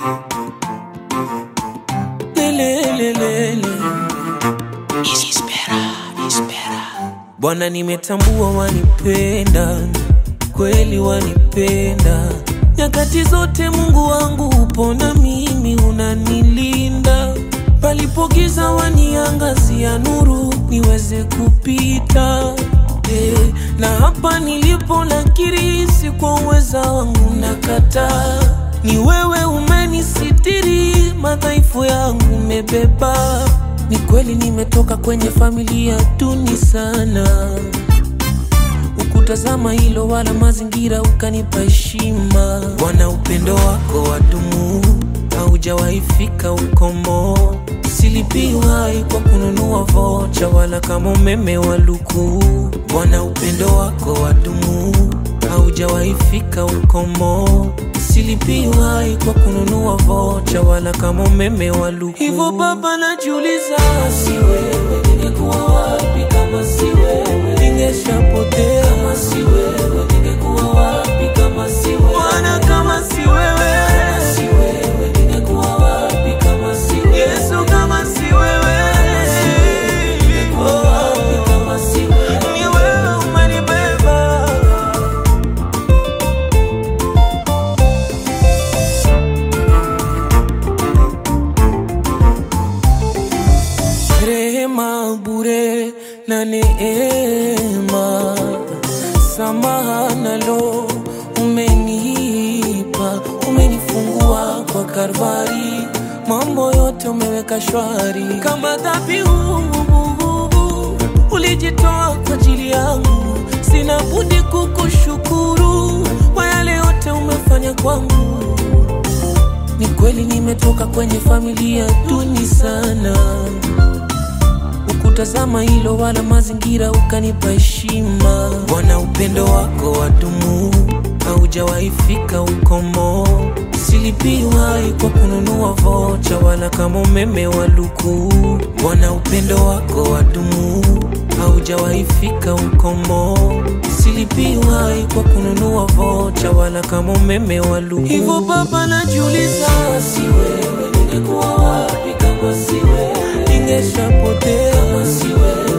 Lelelelele. Bwana, nimetambua wanipenda kweli, wanipenda nyakati zote. Mungu wangu upo na mimi, unanilinda palipogiza, waniangazia nuru niweze kupita. Eh, na hapa nilipo nakiri, si kwa uweza wangu nakataa, ni wewe umenisitiri, madhaifu yangu umebeba. Ni kweli nimetoka kwenye familia duni sana, ukutazama hilo wala mazingira, ukanipa heshima. Bwana, upendo wako wadumu, haujawahi fika ukomo. Silipiwai kwa kununua vocha wala kama umeme wa luku. Bwana, upendo wako wadumu, haujawahi fika ukomo. Silipiwai kwa kununua vocha wala kama umeme wa luku. Hivyo Baba, najiuliza, si wewe ningekuwa wapi? Kama si wewe ningeshapotea. Kama si wewe ningekuwa wapi? Kama si wewe Bwana, kama si wewe, kama si wewe ningekuwa wapi? Kama si wewe Yesu, kama si wewe, ningekuwa wapi? Kama si wewe ni wewe umenibeba rehema bure na neema, samaha nalo umenipa, umenifungua kwa Kalvari, mambo yote umeweka shwari, kama dhabihu ulijitoa kwa ajili yangu, sina budi kukushukuru kwa yale yote umefanya kwangu. Ni kweli nimetoka kwenye familia duni sana, ukutazama hilo wala mazingira, ukanipa heshima. Bwana, upendo wako wadumu, haujawahi fika ukomo. Silipiwai kwa kununua vocha wala kama umeme wa luku. Bwana, upendo wako wadumu, haujawahi fika ukomo. Silipiwai kwa kununua vocha wala kama umeme wa luku. Hivyo Baba, najiuliza, si wewe ningekuwa wapi? Kama si wewe ningeshapotea. Kama si wewe